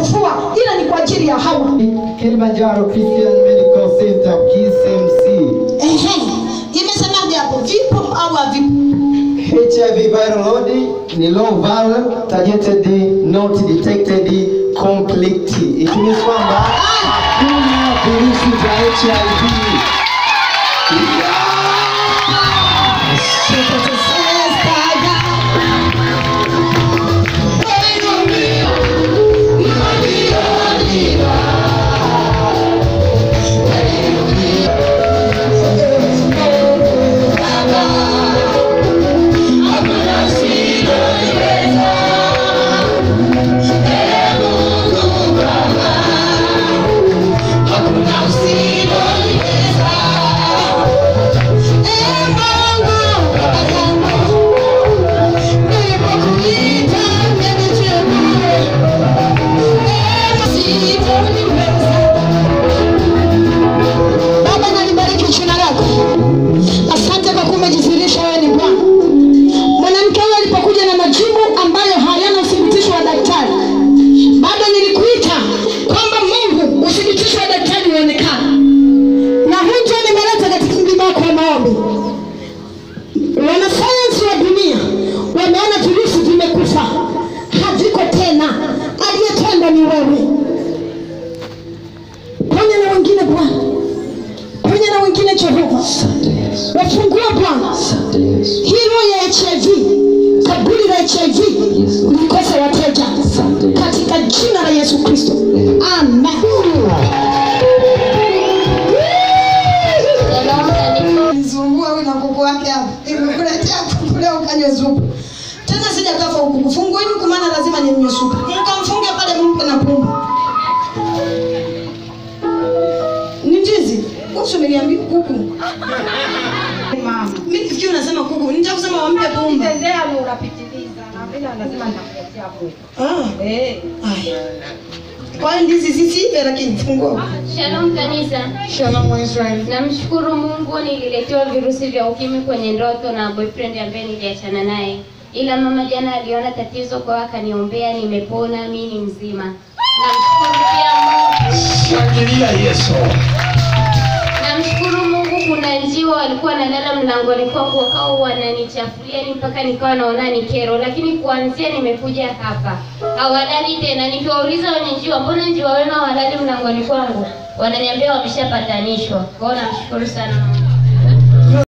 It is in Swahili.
kufua ila ni kwa ajili ya hawa Kilimanjaro Christian Medical Center KCMC. Ehe. imesemaje hapo vipo au havipo HIV viral load ni low viral targeted not detected complete. It means kwamba hakuna virusi vya HIV. Baba, nalibariki jina lako. Asante kwa kuwa umejidhihirisha wewe ni Bwana. Mwanamke huyo alipokuja na majibu ambayo hayana uthibitisho wa daktari, bado nilikuita kwamba Mungu uthibitisho wa daktari uonekane, na huu ndio nimeleta katika mlima wako wa maombi. Wanasayansi wa dunia wameona virusi vimekufa, haviko tena, aliyetenda ni wewe. Ponya na wengine Bwana, ponya na wengine Jehova, wafungue Bwana hii roho ya HIV, kaburi la HIV likose wateja katika jina la Yesu Kristo, amen. Nisumbua huyu na kuku wake hapa, nimekuletea kuku leo ukanywe supu tena, sijakafa huku. Fungueni huku, maana lazima ninywe supu. Mkamfunge pale, mpe na pumba. Ni ndizi usu niliambia kuku. Mama. Mimi nifikiri unasema kuku, nita kusema wampe pumba. Tendea ni unapitiliza na vile anasema nitakuletea kwetu. Ah, Eh. haya. Kwa hiyo ndizi zisiive, lakini fungua. Shalom kanisa. Shalom wa Israeli. Namshukuru Mungu nililetewa virusi vya ukimwi kwenye ndoto na boyfriend ambaye niliachana naye, ila mama jana aliona tatizo kwa hiyo akaniombea, nimepona, mimi ni mzima. Namshukuru pia Mungu. Shangilia Yesu. Namshukuru Mungu, kuna njiwa walikuwa wanalala mlangoni kwangu wakawa wananichafulia ni mpaka nikawa naona ni kero, lakini kuanzia nimekuja hapa hawalali tena. Nikiwauliza wenye njiwa, mbona njiwa wenu hawalali mlangoni kwangu, wananiambia wameshapatanishwa. Kwa hiyo namshukuru sana Mungu.